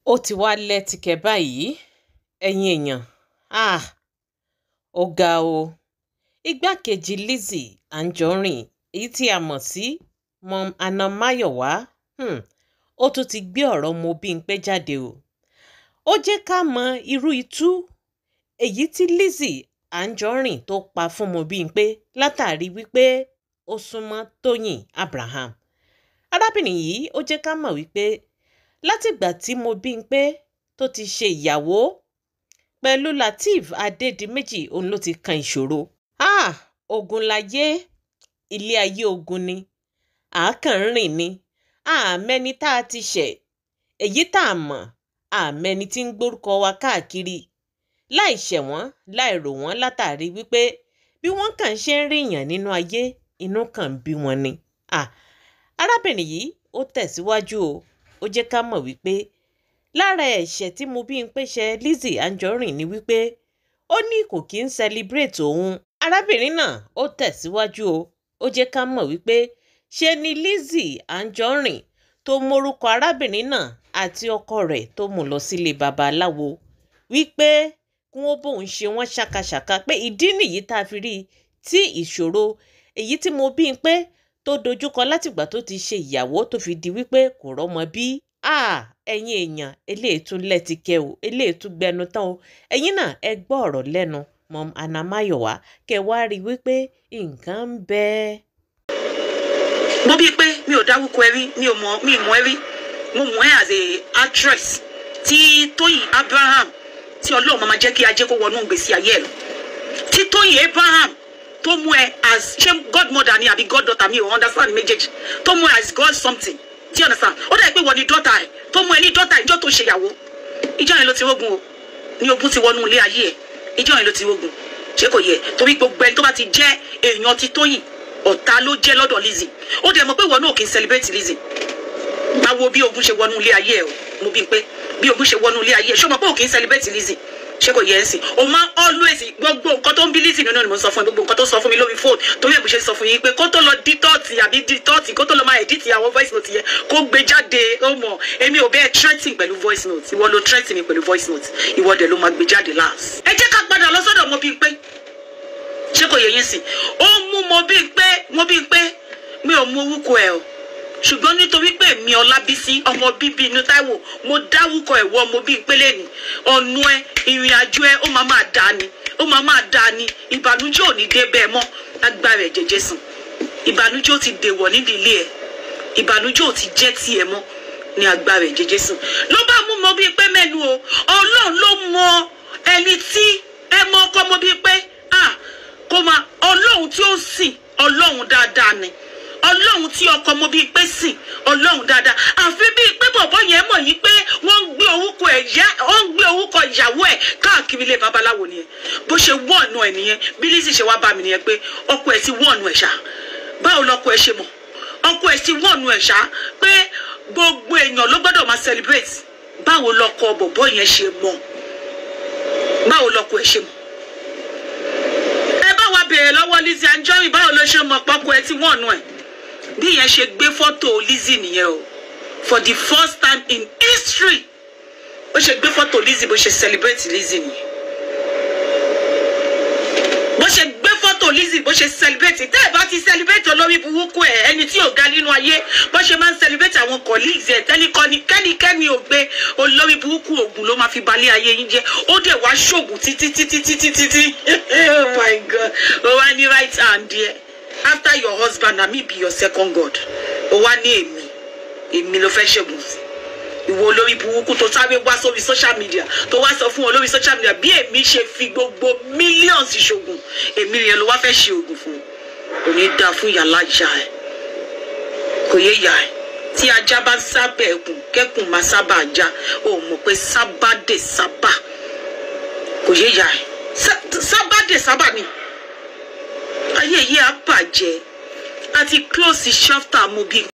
ó ti wá lẹ́tìkẹ́ báyìí ẹ̀yin èèyàn ah ó ga o igbákejì lizzy anjorin èyí tí a mọ̀ sí mom anna mayowa um ó tún ti gbé ọ̀rọ̀ mo bímpé jáde o ó jẹ́ ká mọ irú itú èyí tí lizzy anjorin tó pa fún mo bímpé látàrí wípé ó súnmọ́ tóyìn abraham arábìnrin yìí ó jẹ́ ká mọ̀ wípé látìgbà tí mo bímpé tó ti ṣe ìyàwó pẹ̀lú lateef adédìméjì òun ló ti kan ìṣòro ah ogun láyé ilé ayé ogun ni àákàn ń rìn ni àmẹ́ni tá a ti ṣẹ̀ èyí tá a mọ̀ àmẹ́ni tí ń gbórúkọ wa káàkiri láì ṣẹ̀ wọ́n láì rò wọ́n látàrí wípé bí wọ́n kàn ṣe ń ríyàn nínú ayé inú kàn ń bí wọn ni ah arábìnrin yìí ó tẹ̀síwájú o ó jẹ́ ká mọ̀ wípé lára ẹ̀ṣẹ̀ tí mo bí ń pèsè lizzy anjorin ni wípé ó ní kò kí ń celebrate òun arábìnrin náà ó tẹ̀síwájú o ó jẹ́ ká mọ̀ wípé ṣe ni lizzy anjorin tó mórúkọ arábìnrin náà àti ọkọ rẹ̀ tó mú lọ sílé babaláwo wípé kí wọ́n bóun ṣe wọ́n ṣàkàṣàkà pé ìdí nìyí tá a fi rí i tí ìṣòro èyí tí mo bí ń pé tó dojúkọ látìgbà tó ti ṣe ìyàwó tó fi di wípé kò rọ́mọ bí ẹ̀yin èèyàn eléyìí tún lẹ́tìkẹ́ o eléyìí tún gbẹnu tán o ẹ̀yin náà ẹ gbọ́ ọ̀rọ̀ lẹ́nu mọ́m anamayowa kẹ wá rí i wípé nǹkan ń bẹ. mo bí i pé mi ò dáwúkọ ẹ rí mi ò mọ mi mọ ẹ rí mo mọ ẹ as a actress tí tóyìn abraham tí ọlọ́run máa jẹ́ kí ajé kó wọnú gbèsè ayé ẹ lọ tí tóyìn abraham tó mú ẹ as ṣé godmother ni àbí goddaughter mi ò understand méjèèjì tó mú ẹ as god something do you understand ó dà pé wọ́n ní dọ́tà ẹ̀ tó mú ẹ ní dọ́tà ìjọ tó ṣèyàwó ìjọ yẹn ló ti rógun o ní ogun ti wọnú ilé ayé ẹ ìjọ yẹn ló ti rógun ṣé kò yẹ torí gbogbo ẹni tó bá ti jẹ́ èèyàn ti tóyìn ọ̀tá ló jẹ́ lọ́dọ̀ Lizzy ó dẹ̀ mọ̀ pé ìwọ náà kì í celebrate Lizzy máa wo bí ogun ṣe wọnú ilé ayé ẹ o mo bí pé bí ogun ṣe wọnú ilé ayé ẹ ṣé o mọ̀ pé ò kì í celebrate Lizzy ṣé kò yẹ ẹ sìn o máa always gbogbo nǹkan tó ń bí Lizzy nínú ni mo sọ fún ẹ gbogbo nǹkan tó sọ fún mi lórí fóònù torí ẹ̀ bó ṣe sọ fún yín pé kó tó lọ dí tọ́ọ̀tì àbí dí tọ́ọ̀tì kó tó lọ máa edit àwọn voice note yẹn kó gbé jáde ó mọ̀ èmi ò bẹ́ẹ̀ threatening pẹ̀lú voice note ìwọ ló threatening mi pẹ̀lú voice note ìwọ dẹ̀ ló máa gbé jáde last. ẹ jẹ́ ká padà lọ sọ́dọ̀ mo bí pé ṣé kò yẹ yín sìn ó mú mo bí pé mo bí pé mi ò mú orúkọ ẹ o ṣùgbọ́n nítorí pé mi ọlábísí ọmọ bíbí inú táíwò mo dáwúkọ ẹ̀wọ́ ọmọ bíi pélé ni ọ̀nù ẹ ìrìn àjò ẹ ó máa máa dá ni ó máa máa dá ni ìbànújẹ́ ò ní dé bẹ́ẹ̀ mọ́ agbára ẹ̀ jẹjẹ sùn ìbànújẹ́ ò ti dèwọ̀ nídìí ilé ẹ̀ ìbànújẹ́ ò ti jẹ́ tiẹ̀ mọ́ ní agbára ẹ̀ jẹjẹ sùn ló bá mú mọ bíi pé mẹ́nu o ọlọ́run ló mọ ẹni tí ẹ mọ ọkọ mọ bíi pé ah kó máa ọlọ́run tí ó sìn ọlọ́run dáadáa ni ọlọ́run tí ọkọ mo bíi pé sìn ọlọ́run dáadáa àfi bíi pé bọ̀bọ̀ yẹn mọ̀ yí pé wọ́n ń gbé orúkọ ẹ̀ yá wọ́n ń gbé orúkọ ìyàwó ẹ̀ káàkiri ilé babaláwo nìyẹn bó ṣe wọ́ọ̀nù ẹ̀ nìyẹn bí Lizzy ṣe wá bá mi nìyẹn pé ọkọ ẹ̀ ti wọ́ọ̀nù ẹ̀ ṣá báwo lọkọ ẹ̀ ṣe mọ̀ ọkọ ẹ̀ ti wọ́ọ̀nù ẹ̀ ṣá pé gbogbo èèyàn ló gbọ́dọ̀ máa celebrate báwo lọkọ bọ̀bọ̀ yẹn ṣe mọ̀ báwo lọkọ ẹ̀ ṣe mọ̀ ẹ bá wa béèrè lọ́wọ́ Lizzy Anjorin báwo ló ṣe mọ̀ pọ́kọ ẹ̀ ti wọ́ọ̀nù ẹ̀ bí yẹn ṣe gbé fọ́tò Lizzy nìyẹn o for the first time in history bó ṣe gbé fọ́tò Lizzy bó ṣe celebrate Lizzy nìyẹn bó ṣe gbé fọ́tò Lizzy bó ṣe celebrate tẹ́ ẹ̀ bá ti celebrate olórí burúkú ẹ̀ ẹni tí ò ga nínú ayé bó ṣe máa ń celebrate àwọn colleagues ẹ̀ tẹ́líkọ́ni kẹ́nikẹ́ni ò gbé olórí burúkú ògùn ló máa fi balẹ̀ ayé yín jẹ́ ó dẹ̀ wá ṣògùn títí títí títí títí oh my god ó wá ní right hand yẹn after your husband na me be your second god o wá ní èmi èmi ló fẹ́ ṣẹ́gun sí ìwọ olórí burúkú tó sáré wá sórí social media tó wá sọ fún olórí social media bí èmi ṣe fi gbogbo millions ṣoògùn èmi yẹn ló wá fẹ́ ṣe oògùn fún kò ní dáa fún yàrá ìyá ẹ kò yé yà ẹ tí ajá bá sábà ẹkùn kẹkùn máa sábà já o mọ̀ pé sábà dé sábà kò yé yà ẹ sábà dé sábà ni ayé yìí á bàjẹ́ àti close chapter mo bí